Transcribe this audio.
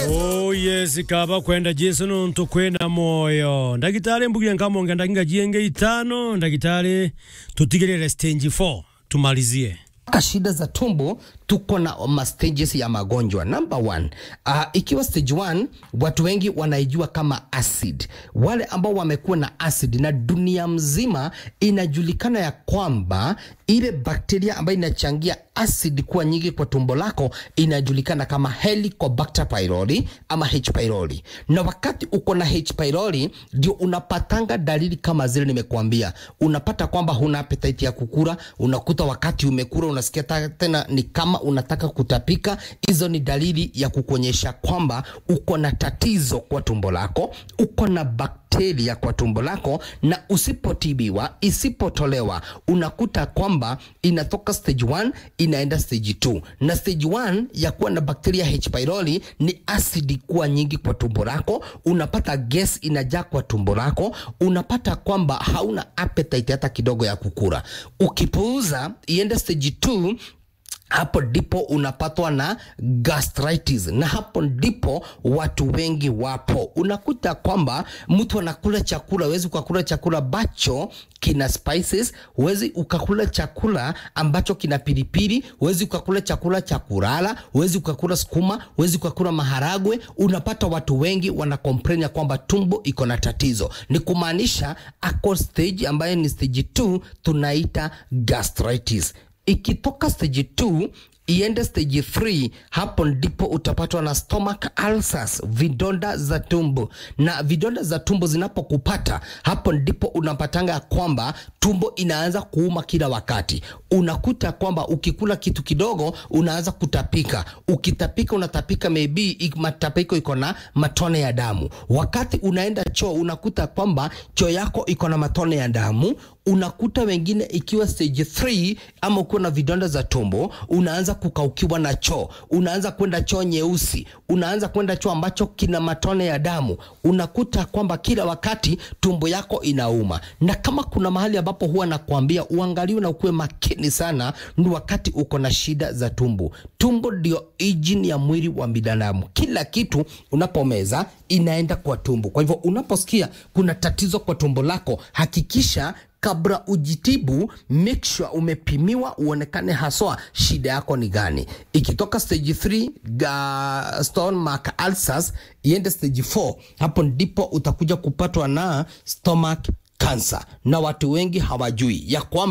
Oh yes kaba kwenda jesu nuntu kwina moyo ndagitari mbugire nkamonge ndaginga jienge itano ndagitari tutigirire stage 4 tumalizie Ka shida za tumbo tuko na ma stages ya magonjwa. Number one, uh, ikiwa stage one, watu wengi wanaijua kama acid. Wale ambao wamekuwa na acid, na dunia mzima inajulikana ya kwamba ile bakteria ambayo inachangia acid kuwa nyingi kwa tumbo lako inajulikana kama Helicobacter pylori ama H pylori, na wakati uko na H pylori ndio unapatanga dalili kama zile nimekuambia. Unapata kwamba huna appetite ya kukula, unakuta wakati umekula unasikia ta- tena ni kama unataka kutapika. Hizo ni dalili ya kukuonyesha kwamba uko na tatizo kwa tumbo lako, uko na bakteria kwa tumbo lako, na usipotibiwa, isipotolewa, unakuta kwamba inatoka stage 1 inaenda stage 2, na stage 1 ya kuwa na bakteria H pylori ni asidi kuwa nyingi kwa tumbo lako, unapata gas inajaa kwa tumbo lako, unapata kwamba hauna appetite hata kidogo ya kukula. Ukipuuza iende stage 2 hapo ndipo unapatwa na gastritis, na hapo ndipo watu wengi wapo. Unakuta kwamba mtu anakula chakula, huwezi ukakula chakula ambacho kina spices, huwezi ukakula chakula ambacho kina pilipili, huwezi ukakula chakula cha kulala, huwezi ukakula sukuma, huwezi ukakula maharagwe. Unapata watu wengi wana complain ya kwamba tumbo iko na tatizo, ni kumaanisha ako stage ambayo ni stage 2 tunaita gastritis ikitoka stage 2 iende stage 3 hapo ndipo utapatwa na stomach ulcers vidonda za tumbo na vidonda za tumbo zinapokupata hapo ndipo unapatanga ya kwamba tumbo inaanza kuuma kila wakati unakuta kwamba ukikula kitu kidogo unaanza kutapika ukitapika unatapika maybe ik- matapiko iko na matone ya damu wakati unaenda choo unakuta kwamba choo yako iko na matone ya damu unakuta wengine ikiwa stage 3 ama ukiwa na vidonda za tumbo unaanza kukaukiwa na choo unaanza kwenda choo nyeusi unaanza kwenda choo ambacho kina matone ya damu unakuta kwamba kila wakati tumbo yako inauma na kama kuna mahali ambapo huwa nakwambia uangaliwe na ukuwe makini sana ni wakati uko na shida za tumbo tumbo ndio engine ya mwili wa binadamu kila kitu unapomeza inaenda kwa tumbo kwa hivyo unaposikia kuna tatizo kwa tumbo lako hakikisha kabla ujitibu make sure umepimiwa uonekane haswa shida yako ni gani ikitoka stage 3 ga stomach ulcers iende stage 4 hapo ndipo utakuja kupatwa na stomach cancer na watu wengi hawajui ya kwamba